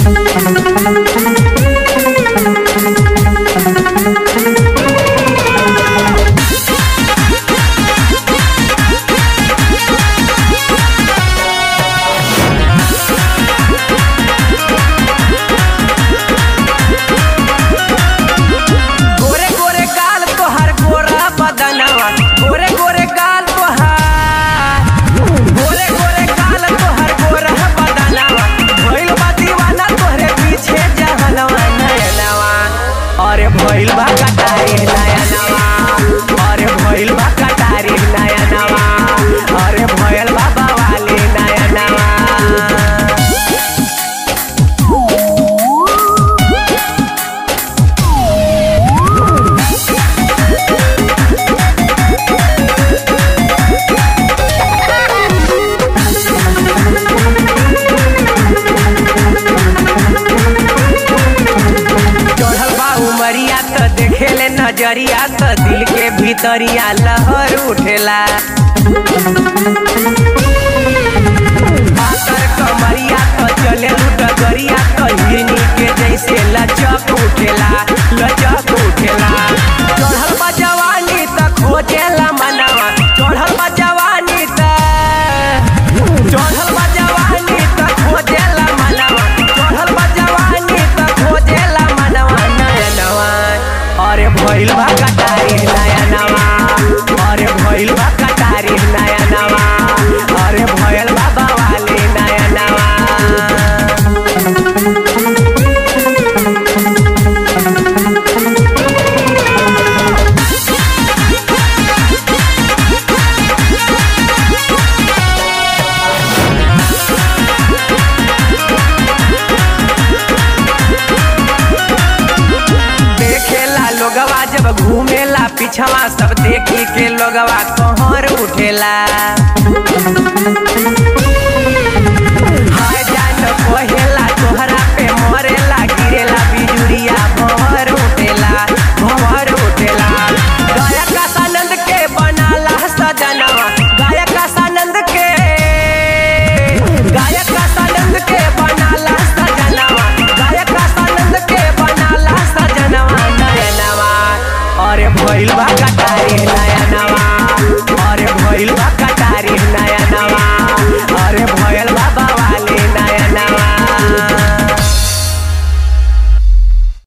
गोरे गोरे गाल तोहार गोरा बदनवा गोरे गोरे गाल तोहार गोरे गोरे गाल तोहार गोरा बदनवा भइल बा दीवाना तोहरे पीछे जहनवा नयनवा अरे भइल बा कटारी नयनवा अरे भइल बा कटारी नयनवा अरे भइल बा बवाली नयनवा चढ़ल बा उमरिया त देखेले नजरिया त दिल के भीतरिया लहर उठेला पातर कमरिया त चले डगरिया त हिरनी के जैसे लचक उठेला लचक उठेला चढ़ल बा जवानी त खोजेला मनवा चढ़ल बा जवानी त चढ़ल बा जवानी त खोजेला मनवा चढ़ल बा जवानी त खोजेला मनवा नयनवा अरे भइल बा कटारी नयनवा अरे भइल बा कटारी नयनवा अरे भइल बा बवाली नयनवा देखेला लोगवा जब घूमेला पिछवा सब देखी के लोगवा कहर उठेला हाय जान कहेला तोहरा पे मरेला गिरेला बिजुरिया भंवर उठेला भंवर उठेला गायक आनंद के बनाला सजनवा गायक आनंद के गायक आनंद के बनाला सजनवा गायक आनंद के बनाला सजनवा नयनवा अरे भइल बा कटारी नयनवा